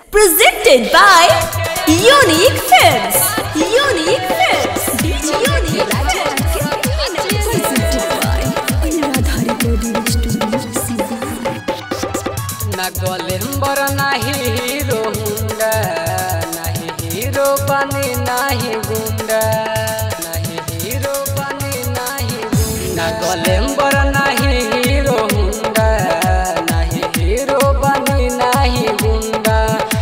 Presented by Unique Films. Unique Films. Unique Presented by Anuradhari Recording Studio, Sivana. ना गोलेम्बर नाही hero Honda नाही hero बनी नाही गुंडा नाही हिरो बनी नाही गुंडा ना गोलेम्बर नाही हिरो हुंडा नाही हिरो बनी नाही गुंडा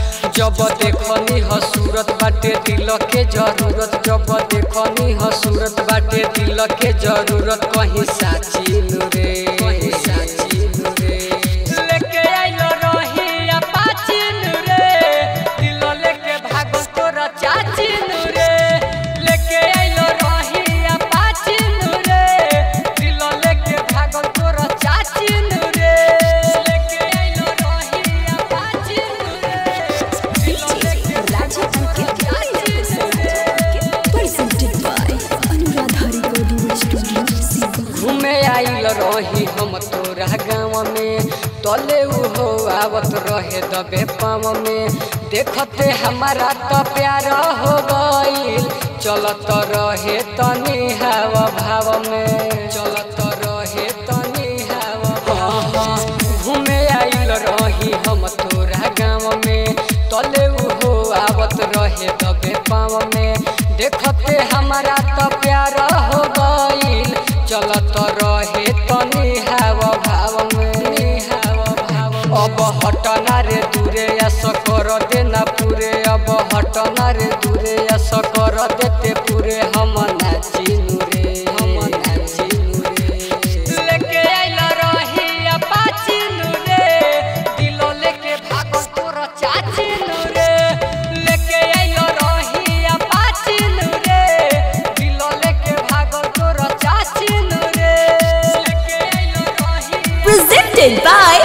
जब देखनी ह सूरत बाटे दिल के जरूरत जब देखनी ह सूरत बाटे दिल के जरूरत कहीं साची रे कहीं साची रे लेके आइलो रही अपाचिन रे दिल लेके भागो तोरा चाचिन रे लेके आइलो रही अपाचिन रे दिल लेके भागो तोरा चाचिन रे लेके आइलो रही अपाचिन रे दिल लेके भागो तोरा चाचिन रे Presented by Anuradhari Recording Studio, Sivana. घूमे आइल रही हम तोरा गाँव में तले उहो आवत रहे दबे पाँव में देखते हमारा तो प्यार हो गईल चलत रहे तनी हवा भाव में चलत रहे तनी हवा भाव में। घूमे आइल रही हम तोरा गाँव में तले उहो आवत रहे दबे पाँव में देखते हमारा तो प्यार हो गईल चलत रहे तनी हवा भाव में हवा भाव अब हटना रे दूरे ऐस कर देना पूरे अब हटना रे दूरे ऐस कर देते पूरे हम नाचिनु रे हम नाचिनु रे लेके आइल रही अपाचिनु रे दिल लेके भागो तोर चाचिनु रे लेके आइल रही अपाचिनु रे दिल लेके भागो तोर चाचिनु रे लेके आइल रही Presented by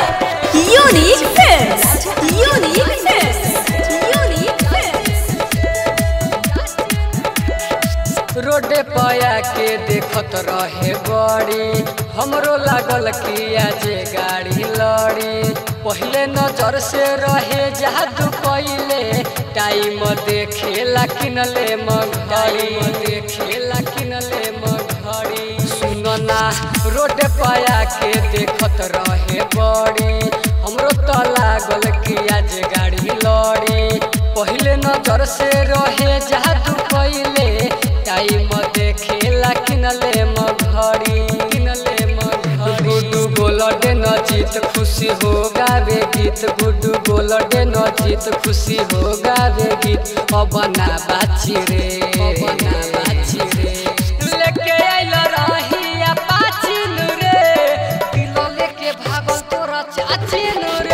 Unique Films. Unique Films. Unique Films. रोडे पया के देखत रहे बड़ी हमरो लागल कि आज गाड़ी लड़ी पहले नजर से रहे जादू पहले टाइम देखेला किनले मघड़ी देखेला किनले मघड़ी सुनना रोडे पया के देखत रहे बड़ी हमरो तो लागल कि आज गाड़ी लड़ी पहले नजर से रहे जादू पहले टाइम देखेला किनले मघड़ी किनले मघड़ी गुड्डू गोलडे न जीत खुशी हो गावे गीत गुड्डू गोलडे न जीत खुशी हो गावे गीत अब ना बाची रे अब ना बाची रे लेके आइल रही अपाचिन रे दिल लेके भागल तोरा चाचिन रे